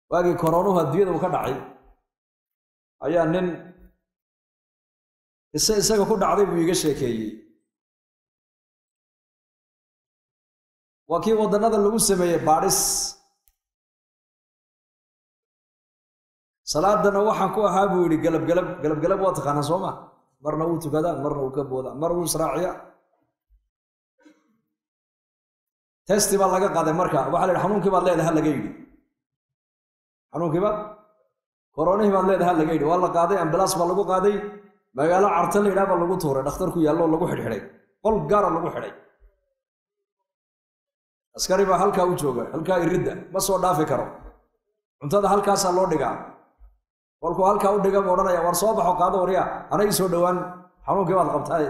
waagii koroonuhu adduunyada uu ka dhacay ayaa nin ise isaga ku dhacday buu iiga sheekeeyey waa kii waddannada lagu sameeyey baadhis salaadana waxaan ku ahaa buu yidhi galabgalab galabgalab waa taqaanaa soo ma marna wuu tukadaa marna wuu ka boodaa mar wuu israaciyaa testi baa laga qaaday marka waxaa la yidhi xanuunkii baad leedahay ha laga yidhi xanuunkiiba koronihii baad leedahay ha laga yidhi waa la qaaday ambalaas baa lagu qaaday magaalo carta la yidhaha baa lagu tuuray dhakhtarku yaallo lagu xidhxidhay qol gaara lagu xidhay askari baa halkaa u jooga halkaa iridda ma soo dhaafi karo cuntada halkaasaa loo dhigaa kolkuu halkaa u dhiga buu odhanaya war soo baxo qaado warya ana ii soo dhowaan xanuunkii baad qabtaay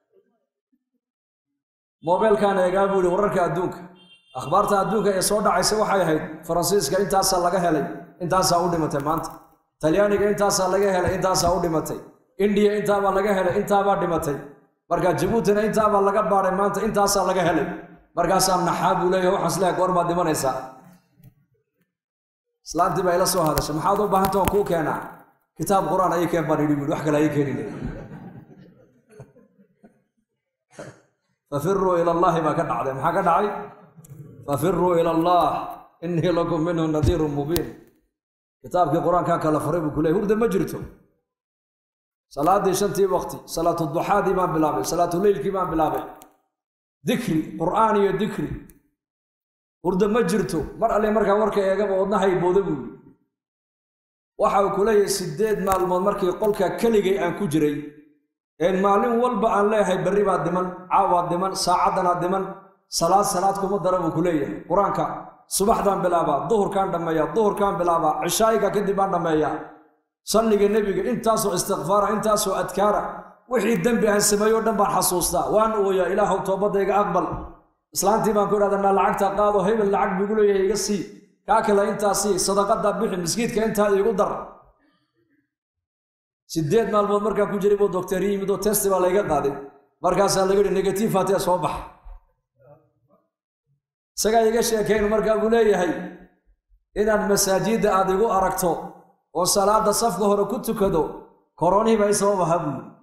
moobeelkaan eegaa buu yihi wararka adduunka akhbaarta adduunka ee soo dhacaysa waxay ahayd faransiiska intaasaa laga helay intaasaa u dhimatay maanta talyaaniga intaasaa laga helay intaasaa u dhimatay indiya intaabaa laga helay intaabaa dhimatay marka jabuutina intaabaa laga baadhay maanta intaasaa laga helay markaasaa naxaa buu leeyahay waxaan isleehay goor baad dhimanaysaa islaantii baa ila soo hadashay maxaad u baahanta waan kuu keenaa kitaab qur-aan ayay keen baan idhi buui wax kale ayay keenine fafiruu ila allahi baa ka dhacday maxaa ka dhacay fafiruu ila allah inii lakum minhu nadiirun mubiin kitaabkii qur-aankaa kala faray buu kuleeyay hurda ma jirto salaadii shantii waqti salaatu duxaadii baan bilaabay salaatu leylkii baan bilaabay dikri qur'aan iyo dikri hurda ma jirto mar alle markaa warka eegaba wadnahay booda buu yidhi waxa uu ku leeyahay siddeed maalmood markii qolka keligay aan ku jiray een maalin walba aan leeyahay berri baad dhiman caawaad dhiman saacaddanaa dhiman salaad salaad kuma dara buu ku leeyahay qur-aanka subaxdaan bilaabaa duhurkaan dhammeeyaa duhurkaan bilaabaa cishaayiga kadib baan dhammeeyaa salliga nebiga intaasoo istikfaara intaasoo adkaara wixii dembi aan sameeyo o dhan baan xasuustaa waan ooyaa ilaahow toobadayga aqbal islaantii baan ku idhahdanaa lacagta qaado hebel lacag bigu leeyahay iga sii kaa kale intaa sii sadaqadaa bixi miskiidka intaa iigu dar sideed maalmood markaa ku jiray buu doctor yimid oo testi baa layga qaaday markaasaa laga yihi negative hatee soo bax isagaa iga sheekayn markaa buu leeyahay inaad masaajidda aad igu aragto oo salaada safka hore ku tukado koronihii baa i sabab ahaa buu yidhi